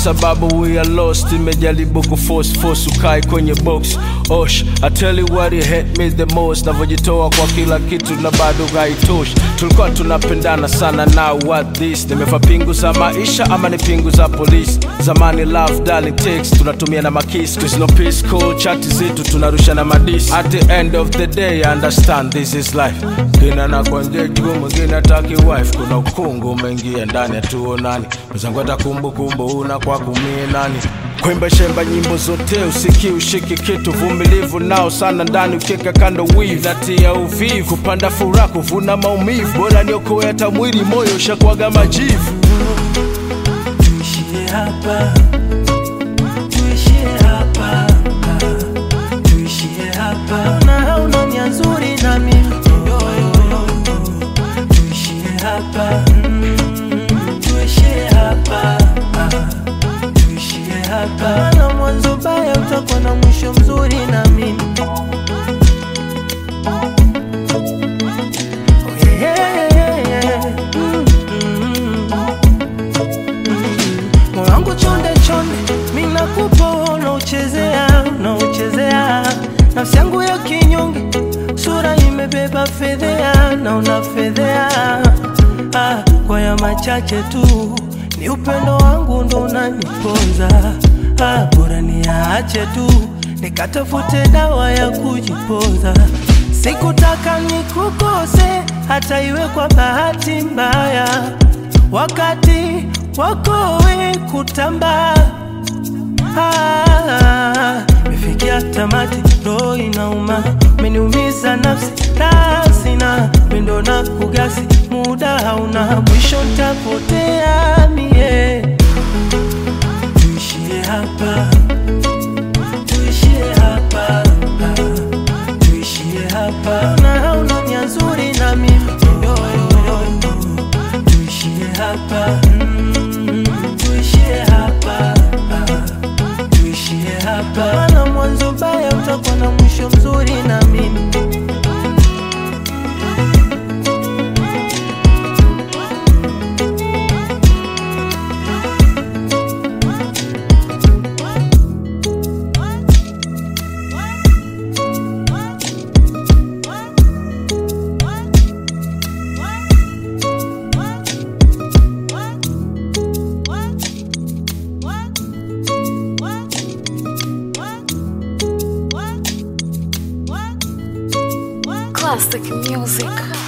sababu we are lost imejaribu kuforce force ukae kwenye box osh I tell you what it hate me the most navyojitoa kwa kila kitu na bado haitoshi tulikuwa tunapendana sana now what this nimefa pingu za maisha ama ni pingu za polisi zamani love darling text tunatumia na makis cause no peace call chati zetu tunarusha na madisi at the end of the day I understand this is life ngine na kwenye juu mwingine ataki wife kuna ukungu umeingia ndani hatuonani mwenzangu hata kumbukumbu una kwa kumie nani kwemba shemba nyimbo zote usiki ushiki kitu vumilivu nao sana ndani ukika kando wivu natia uvivu kupanda furaha kuvuna maumivu bora niokoe hata mwili moyo ushakwaga majivu tuishie hapa, tuishie hapa, ah, tuishie hapa. Na hauna nia nzuri na mimi yo, yo, yo. tuishie hapa, mm, tuishie hapa, ah, tuishie hapa. Na mwanzo baya utakuwa na mwisho mzuri na mimi Oh, yeah, yeah, yeah. Mm, mm, mm. moyo wangu chonde chonde, mi nakupa unauchezea, unauchezea nafsi yangu ya kinyonge, sura imebeba fedhea na unafedhea ah, kwa ya machache tu ni upendo wangu ndo unaniponza ah, bora niache tu nikatafute dawa ya kujipoza sikutaka nikukose hata iwe kwa bahati mbaya wakati wako we kutamba Ah, mefikia tamati roho inauma meniumiza nafsi rasina pendo na kugasi muda hauna mwisho ntapotea mie tuishie hapa tuishie hapa ah, tuishie hapa na hauna nia nzuri na mimi yo, yo, yo. tuishie hapa mm, tuishie hapa ah, tuishie hapa maana mwanzo baya utakuwa na mwisho mzuri na mimi Classic music.